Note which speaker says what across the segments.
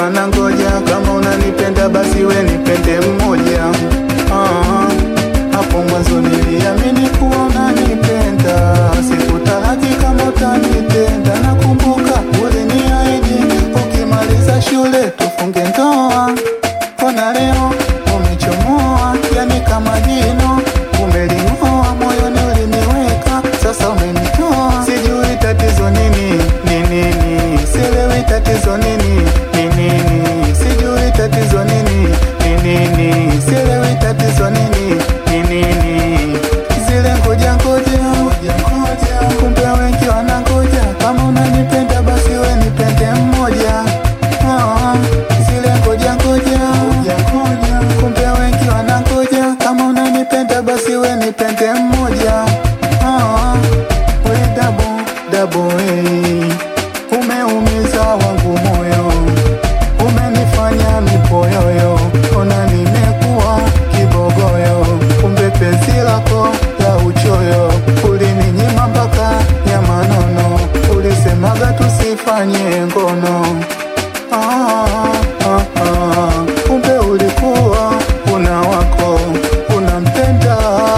Speaker 1: wanangoja, kama unanipenda basi we nipende mmoja. Ah, hapo mwanzo niliamini kuwa unanipenda, sikutaraji kama utanitenda. Nakumbuka uliniahidi ukimaliza shule tufunge ndoa, mbona leo umechomoa, yani kama jino umeling'oa, moyoni uliniweka, sasa umenitoa. Sijui tatizo nini, ni nini, sielewi tatizo nini, ni nini, sijui tatizo nini, ni nini, sielewi tatizo nini, ni nini, zile ngoja ngoja, kumbe wengi wanangoja, kama unanipenda basi we nipende mmoja. Ah, zile ngoja ngoja, kumbe wengi wanangoja, kama unanipenda basi we nipende mmoja. Ah, we dabo dabo, hey. Umeumiza wangu moyo, umenifanya mipoyoyo, ona nimekuwa kibogoyo, kumbe penzi lako la uchoyo, ulininyima mpaka ya manono, ulisemaga tusifanye ngono. Ah, ah, ah, kumbe ulikuwa una wako unampenda,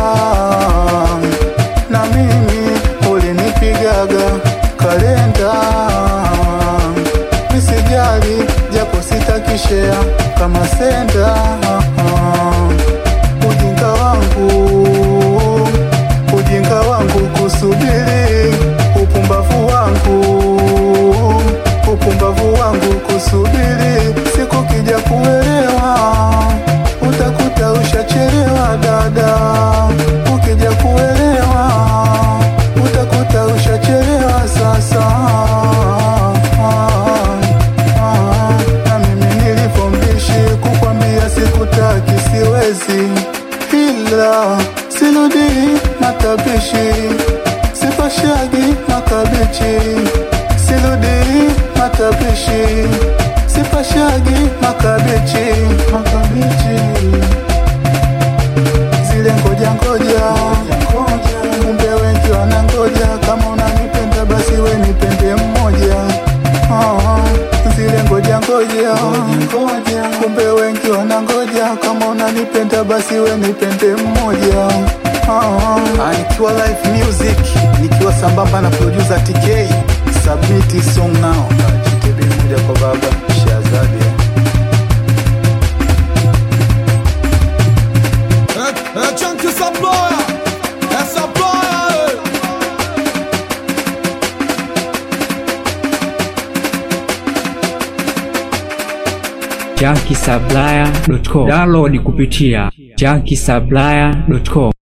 Speaker 1: na mimi ulinipigaga kalenda. Nisijali japo sitakishea kama senda. Ah, ah. Ujinga wangu ujinga wangu kusubiri, upumbavu wangu upumbavu wangu kusubiri, siku kija kuelewa, utakuta ushachelewa dada. Ukija kuelewa, utakuta ushachelewa sasa. Na mimi nilipombishi kukwambia sikutaki, siwezi ila siludi matabishi sipashagi makabichi siludi matabishi sipashagi makabichi makabichi zile ngoja ngoja kumbe wengi wanangoja kama unanipenda basi we nipende mmoja Ah, zile ngoja ngoja kumbe wengi wanangoja kama unanipenda basi we nipende mmoja Ah, nikiwa live music nikiwa sambamba na producer TK submit song now JTB moja kwa baba Shazadi
Speaker 2: É, é Chunky Saploya, é Saploya,
Speaker 3: junkiesupplier.com. Download kupitia junkiesupplier.com.